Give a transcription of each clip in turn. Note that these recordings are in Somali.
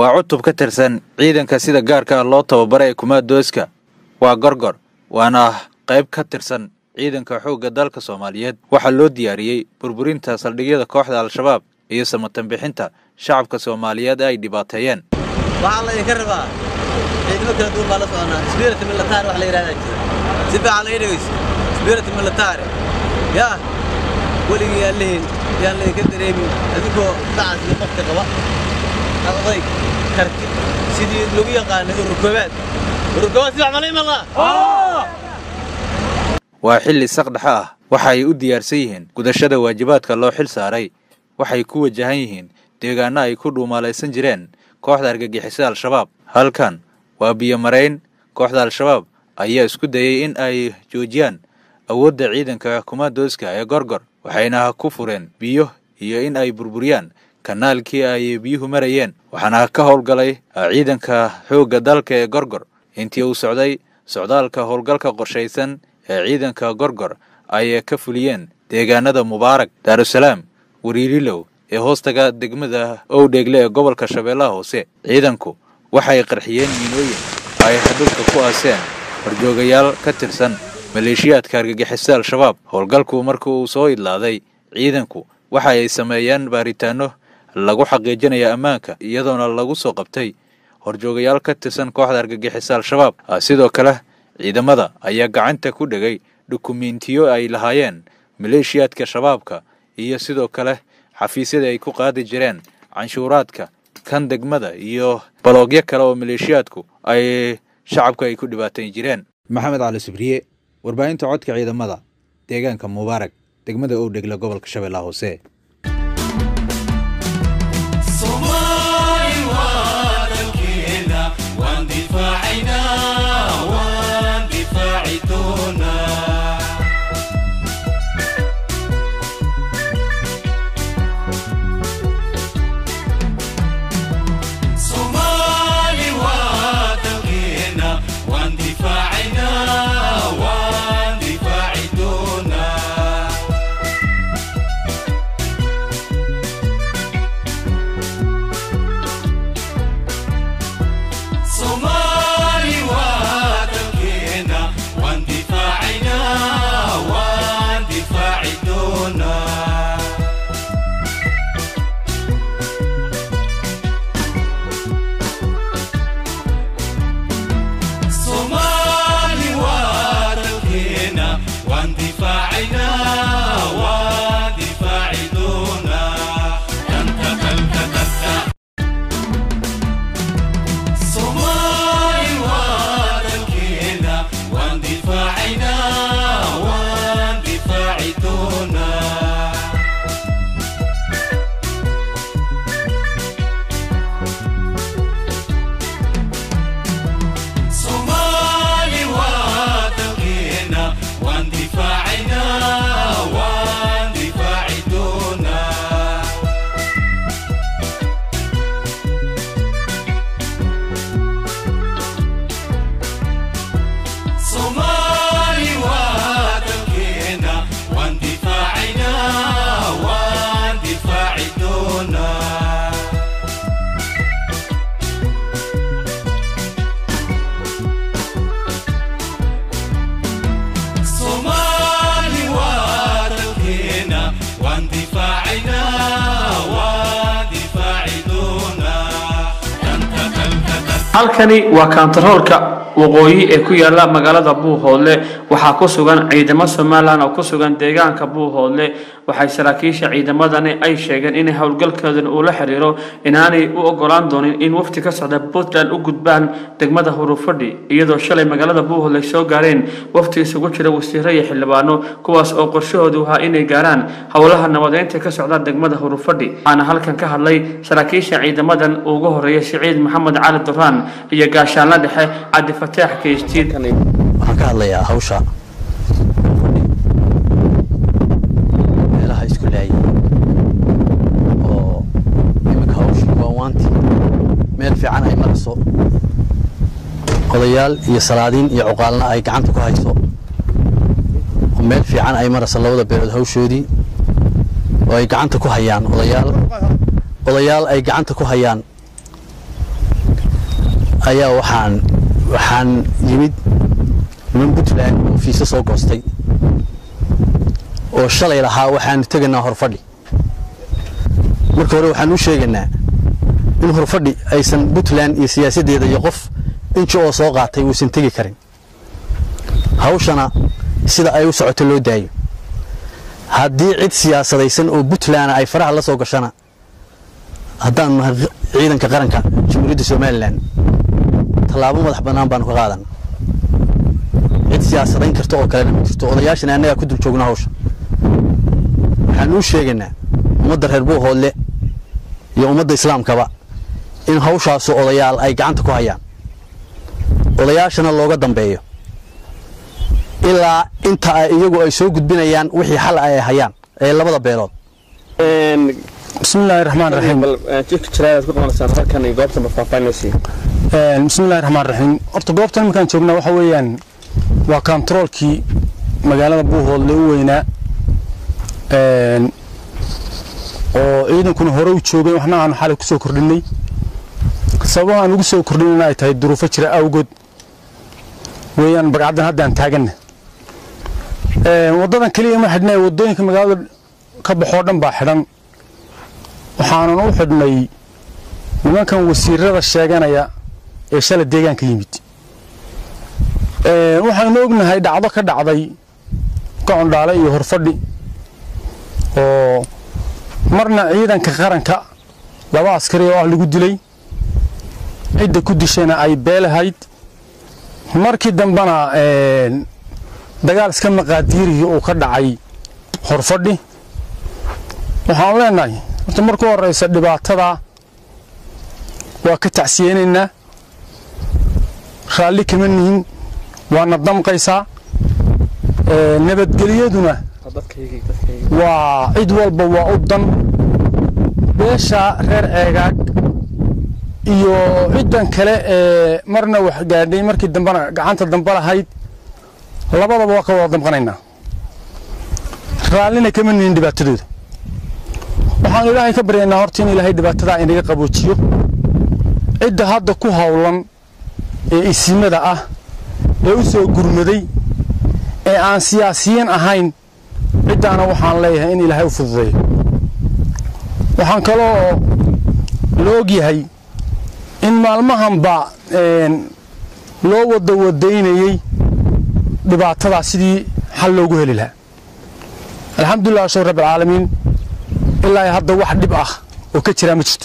waa cutub ka tirsan ciidanka sida gaarka ah loo tababara ee kumaadooska waa gorgor waana qayb ka tirsan ciidanka xoogga dalka soomaaliyeed waxaa loo diyaariyey burburinta saldhigyada kooxda al-shabaab iyo samatanbixinta shacabka soomaaliyeed ay dhibaateeyeen waxaa la idinka rabaa ciidamo kala duwan baa la soconaa spirit military wax la yidhahdaa jira si fiican laga dhegeyso spirit military yaa weligii aan lehin yaan laydinka dareemin adigoo dacas iyo qofka qaba oday karti sidii lagu yaqaanay ururkoobaad ururkoobaad si wax mala iman laa waa xilli saqdhexe ah waxa ay u diyaarsan yihiin gudashada waajibaadka loo xil saaray waxay ku wajahan yihiin deegaano ay ku dhuumaalaysan jireen kooxda argagixisada al-shabaab halkan waa biyomarayn kooxda al-shabaab ayaa isku dayey in ay joojiyaan awoodda ciidanka kumaadooska ee gorgor waxayna ku fureen biyo iyo in ay burburiyaan kanaalkii ay biyuhu marayeen waxaana ka howlgalay ciidanka xoogga dalka ee gorgor intii uu socday socdaalka howlgalka qorshaysan ee ciidanka gorgor ay ka fuliyeen deegaanada mubaarak daarusalaam wariirilow ee hoostaga degmada owdheegle ee gobolka shabeellaha hoose ciidanku waxay qarxiyeen miinooyin ay hadhulka ku aaseen horjoogayaal ka tirsan maleeshiyaadka argagixisada al-shabaab howlgalku marka uu soo idlaaday ciidanku waxa ay sameeyeen baaritaano lagu xaqiijinaya ammaanka iyadoona lagu soo qabtay horjoogayaal ka tirsan kooxda argagixisa al-shabaab sidoo kale ciidamada ayaa gacanta ku dhegay dukumentiyo ay lahaayeen maleeshiyaadka shabaabka iyo sidoo kale xafiisyada ay ku qaadi jireen canshuuraadka kan degmada iyo baloogyo kale oo maleeshiyaadku ay shacabka ay ku dhibaatayn jireen maxamed cali sibriye warbaahinta codka ciidamada deegaanka mubaarak degmada owdhegle gobolka shabeellaha hoose halkani waa kaantaroolka waqooyi ee ku yaala magaalada buuhoodle waxaa ku sugan ciidamo somalilan oo ku sugan deegaanka buuhoodle waxay saraakiisha ciidamadani ay sheegeen in howlgalkoodan uu la xiriiro inaanay u ogolaan doonin in wafti ka socda puntland u gudbaan degmada hurufadhi iyadoo shalay magaalada buuhoodle soo gaareen wafti isugu jira wasiiro iyo xildhibaano kuwaas oo qorshahoodu ahaa inay gaaraan howlaha nabadeynta ka socda degmada hurufadhi waxaana halkan ka hadlay saraakiisha ciidamadan ugu horeeya siciid maxamed cali duraan iyo gaashaanla dhexe cabdi fataax keystiid waxaan ka hadlayaa hawsha meelaha isku laayay oo iminka hawsha waawaanti meel fiican ay marayso odayaal iyo salaadiin iyo cuqaalna ay gacanta ku hayso oo meel fiican ay marayso labada beelood hawshoodii oo ay gacanta ku hayaan odayaal odayaal ay gacanta ku hayaan ayaa waxaan waxaan yimid niman puntland oo fiise soo goostay oo shalay lahaa waxaanu tegaynaa horfadhi marka hore waxaan u sheegaynaa in horfadhi aysan puntland iyo siyaasaddeeda iyo qof inji oo soo qaatay uusan tegi karin hawshana sida ay u socoto loo daayo haddii cid siyaasadaysan oo puntland ay faraha la soo gashana haddaanu nahay ciidanka qaranka jamhuuriyadda somalilan tallaabo madax bannaan baanu ka qaadana cid siyaasadayn karta oo kalena ma jirto odayaashana annagaa ku dul joogna hawsha waxaanu u sheegaynaa ummadda reer buuhoodle iyo ummadda islaamkaba in hawshaasu odayaal ay gacanta ku hayaan odayaashana looga dambeeyo ilaa inta ay iyagu ay soo gudbinayaan wixii xal ay hayaan ee labada beelood bismillaahi raxmaan raxiim bismillaahi raxmaan raxiim horta goobtan iminkaan joognaa waxa weeyaan waa kontaroolkii magaalada buuhoodle u weynaa oo ciidankuna hore u joogay waxna aanu xalay ku soo kordhinay sababaha aan ugu soo kordhinayna ay tahay duruufo jira awgood weeyaan bagcaddan haddaan taaganna waddadan keliya ma xidhnay waddooyinka magaalada ka baxoo dhan baa xidhan waxaanan u xidhnay nimankan wasiirada sheeganaya ee shala deegaanka yimid waxaynu ognahay dhacdo ka dhacday gocondhaale iyo horfadhi oo marna ciidanka qaranka laba askari oo ah lagu dilay cidda ku dishayna ay beelahayd markii dambena dagaal iska maqaadiirihii uu ka dhacay horfadhi waxaan leenahay horta marku horeysa dhibaatada waa ka tacsiyeynaynaa raalli kama nihin waana damqaysaa nabadgelyaduna waa cid walba waa u dan beesha reer ceegaag iyo ciddan kale ee marna wax gaadhay markii dambena gacanta dambe lahayd labadaba waa ka wada damqanaynaa raallina kama nihin dhibaatadooda waxaanu ilaahay ka baryaynaa horta in ilaahay dhibaatadaa inaga qaboojiyo cidda hadda ku howlan ee isimada ah ee u soo gurmaday ee aan siyaasiyiin ahayn ciddaana waxaan leeyahay in ilaahay u fududeeyo waxaan kaloo la ogyahay in maalmahanba loo wada wadaynayey dhibaatadaa sidii xal loogu heli lahaa alxamdulilah shukr rabbilcaalamiin ilaa hadda wax dhib ah oo ka jiraa ma jirto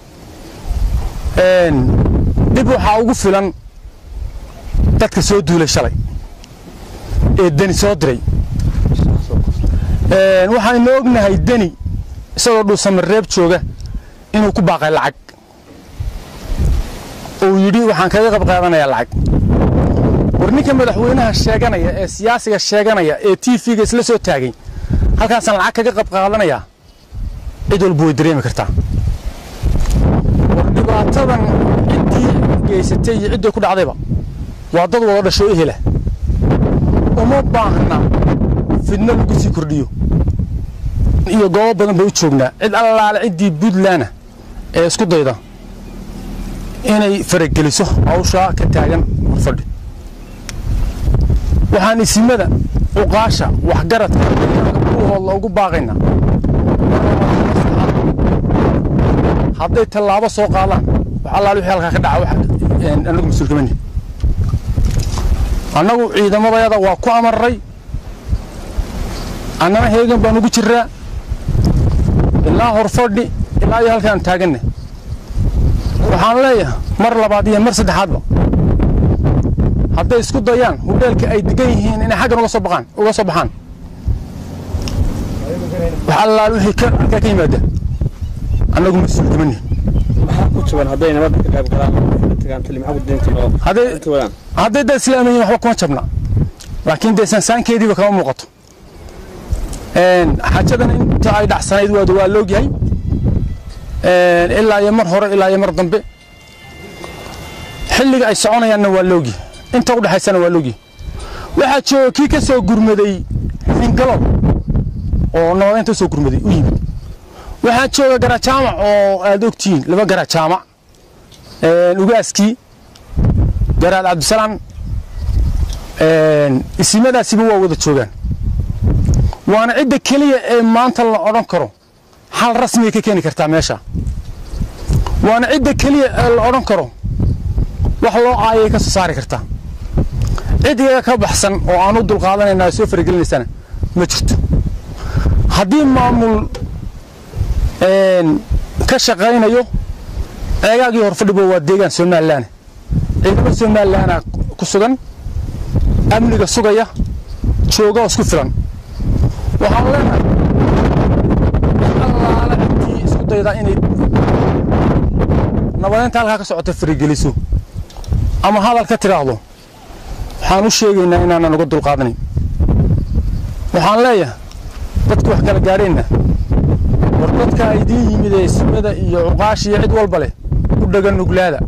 dhib waxaa ugu filan dadka soo duulay shalay ee deni soo diray waxaynu ognahay deni isagoo dhuusamareeb jooga inuu ku baaqay lacag uu yidhi waxaan kaga qayb qaadanayaa lacag war ninka madaxweynaha sheeganaya ee siyaasiga sheeganaya ee t v-ga isla soo taagay halkaasaan lacag kaga qayb qaadanayaa cid walba way dareemi kartaa war dhibaatadan ciddii geysatay iyo ciddii ku dhacdayba waa dad wada dhasho ehela uma baahna fidno lagu sii kordhiyo iyo goobo badan bay u joognaa cid allaale ciddii puntlandna ee isku dayda inay farageliso hawshaa ka taagan horfadhi waxaan isimada cuqaasha waxgaradka buuhoodla ugu baaqaynaa hadday tallaabo soo qaadaan wax allaale wixii halkaa ka dhaca annagu mas-uul kama nihin annagu ciidamadayada waa ku amarray annana heegan baan ugu jiraa ilaa horfadhi ilaa iyo halkaan taaganna waxaan leeyahay mar labaad iyo mar saddexaadba hadday isku dayaan hudheelka ay degan yihiin inay xaggan uga soo baqaan uga soo baxaan wax allaal wixii ka halkaa ka yimaada annagu mas-uul kama nihin hadday da islaamayiin waxba kuma jabna laakiin dee sansaankeediiba kama muuqato xajadan inta ay dhacsanayd waad waa loogyahay ilaa iyo mar hore ilaa iyo mar dambe xilliga ay soconayaanna waa loogyahay inta u dhexaysana waa loogyahay waxaa jooga kii ka soo gurmaday xingalow oo nabadeynta soo gurmaday u yimid waxaa jooga garajaamac oo aad ogtihiin laba garajaamac ugaaskii garaad cabdisalaan isimadaasiba waa wada joogaan waana cidda keliya ee maanta la odhan karo xal rasmiyay ka keeni kartaa meesha waana cidda keliya ee la odhan karo wax loo caayay ka soo saari kartaa cid iyaga ka baxsan oo aan u dulqaadanayna soo faragelinaysana ma jirto haddii maamul ka shaqaynayo ceegaagii horfadhibo waa deegaan somalilan ciidamo somalilanaa ku sugan amniga sugaya jooga oo isku filan waxaan leenahay allaala ciddii isku daydaa inay nabadeynta halkaa ka socota farigeliso ama hadal ka tidhaahdo waxaan u sheegaynaa inaanan uga dulqaadanayn waxaan leeyahay dadku wax kala gaadheenna war dadka idiin yimid ee simada iyo cuqaash iyo cid walba leh u dhaga nuglaada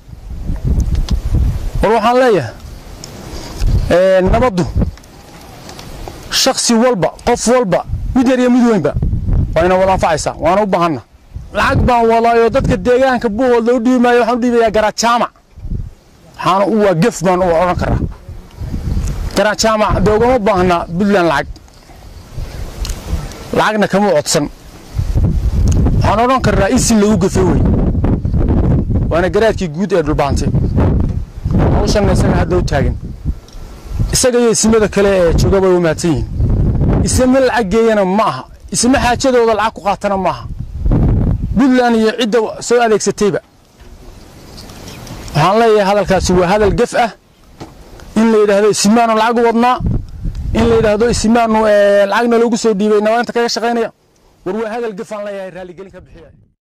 war waxaan leeyahay nabaddu shaksi walba qof walba mid yar iyo mid weynba waa ina wada anfacaysaa waana u baahanna lacag baan wadaayo dadka deegaanka buuhoodla u dhiibi maayo waxaan u dhiibayaa garaad jaamac waxaana waa gef baan u odhan karaa garaad jaamac dee ugama baahna puntland lacag lacagna kama codsan waxaan odhan karnaa isin lagu gefe wey waana garaadkii guud ee dhulbaantay hawshanna isaga hadda u taagan isaga iyo isimada kale ee jooga bay u mahadsan yihiin isima lacag geeyana ma aha isima xaajadooda lacag ku qaatana ma aha puntland iyo cidda soo adeegsatayba waxaan leeyahay hadalkaasi waa hadal gef ah in la yidhaahdo isimaanu lacag u wadnaa in la yidhaahdo isimaanu lacagna loogu soo dhiibay nabadeynta kaga shaqaynaya war waa hadal gef aan leeyahay raalligelin ka bixiya